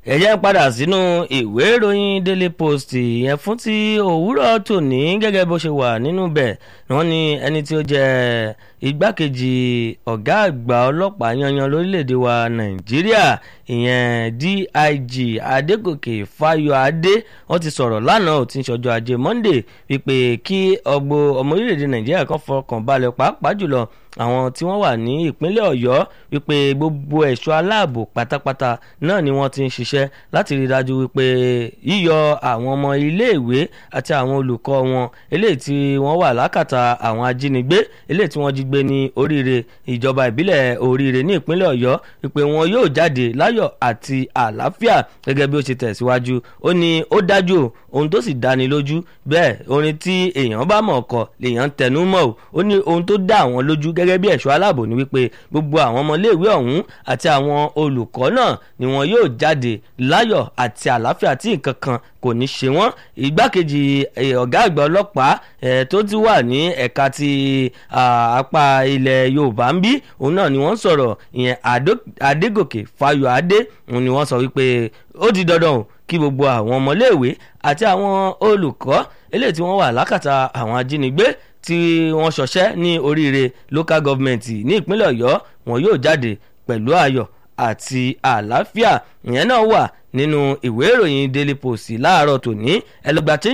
ẹ jẹ́ padà sínú ìwé ìròyìn daily post yẹn fún ti òwúrọ̀ tòní gẹ́gẹ́ bó ṣe wà nínú bẹ̀ wọ́n ní ẹni tí ó jẹ́ igbákejì ọ̀gá àgbà ọlọ́pàá yanyan lórílẹ̀‐èdè wa nàìjíríà ìyẹn dig adégòkè fáyọ̀adé wọ́n ti sọ̀rọ̀ lánàá ó ti ń ṣọjọ́ ajé monday wípé kí ọgbọ ọmọ orílẹ̀‐èdè nàìjíríà kan fọkàn balẹ̀ pàápàá jùlọ àwọn tí wọ́n wà ní ìpínlẹ̀ ọ̀yọ́ wípé gbogbo ẹ̀ṣọ́ aláàbò pátápátá náà ni wọ́n ti ń ṣiṣẹ́ láti rí dájú wípé yíyọ àwọn ọmọ iléèwé àti àwọn olùkọ́ wọn eléyìí tí wọ́n wà lákàtà àwọn ajínigbé eléyìí tí wọ́n jí gbé ní oríire ìjọba ìbílẹ̀ oríire ní ìpínlẹ̀ ọ̀yọ́ wípé wọn yóò jáde láyọ̀ àti àlàáfíà gẹ́gẹ́ bí ó ṣe tẹ̀síwájú ó ní ó dájú ohun tó sì dáni lójú bẹ́ẹ̀ orin tí èèyàn bá mọ̀ ọkọ̀ lèèyàn tẹnu mọ́ ò ó ní ohun tó dá àwọn lójú gẹ́gẹ́ bí ẹ̀ṣọ́ aláàbò ni wípé gbogbo àwọn ọmọléèwé ọ̀hún àti àwọn olùkọ́ náà ni wọn yóò jáde láyọ̀ àti àlàáfíà tí nǹkan kan kò ní ṣe wọ́n ìgbákejì ọ̀gá àgbà ọlọ́pàá tó ti wà ní ẹ̀ka ti apá ilẹ̀ yorùbá ń bí òun náà ni wọ́n sọ̀rọ̀ ìyẹn adégòkè fáyọ̀adé òun ni wọ́n sọ wípé ó di dandan o kí gbogbo àwọn ọmọléèwé àti àwọn olùkọ́ eléyìí tí wọ́n wà lákàtà àwọn ajínigbé tí wọ́n ṣọṣẹ́ ní oríire local government ní ìpínlẹ̀ ọ̀yọ́ wọn yóò jáde pẹ̀lú ayọ̀ àti àlàáfíà ìyẹn náà wà nínú ìwé ìròyìn daily post láàárọ̀ tòní ẹlẹgbà tí